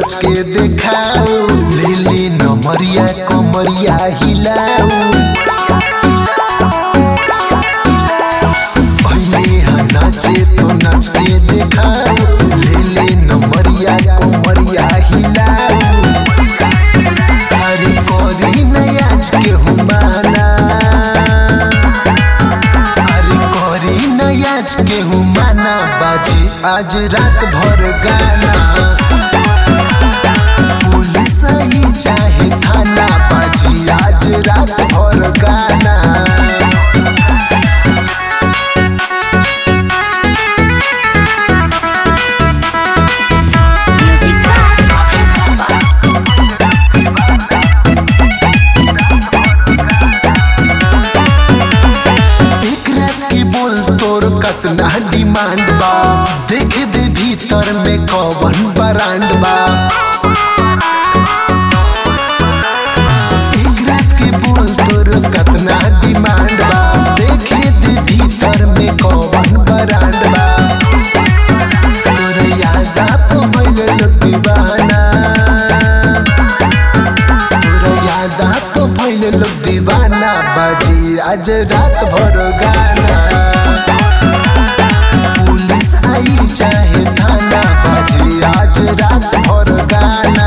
नाच के देखाओ ले ले नमरिया कमरिया हिलाओ पहले हाँ नाचे तो नाच के देखाओ ले ले नमरिया कमरिया हिलाओ अरे करी नयाज के हुमाना अरे करी नयाज के हुमाना बाजी आज रात भर गाना पुलिस ही चाहे थाना बाजी आज रात भर गाना Music by एक रात की बोल तोर कतना डिमांड बा देखे दे भीतर में कौन ब्रांड बा एक रात की बोल तोर कतना डिमांड बा देखे दे भीतर में कौन ब्रांड बा तोर याद आप भइल लोग दीवाना तोर याद आप भइल लोग दीवाना बाजी आज रात भर गाना पुलिस आई चाहे थाना बाजी आज रात भर गाना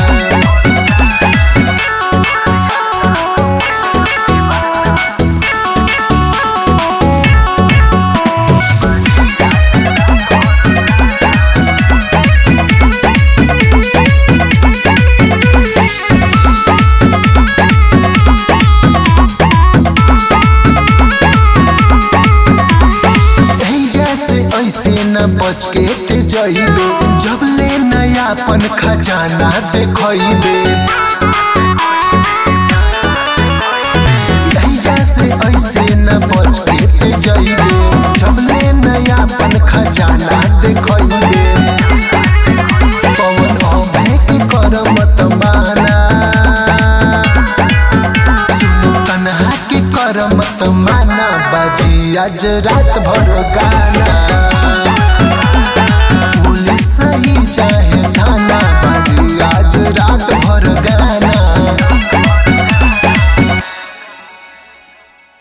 ऐजा से ऐसे न बच के ते जइबे जब ले नयापन खजाना देखइबे ऐजा से ऐसे न बच के ते जइबे जब ले नयापन खजाना देखइबे कौन अभय के कर मत माना सुनो कन्हा के कर मत माना बाजी आज रात भर गाना पुलिस ही चाहे थाना बाजी आज रात भर गाना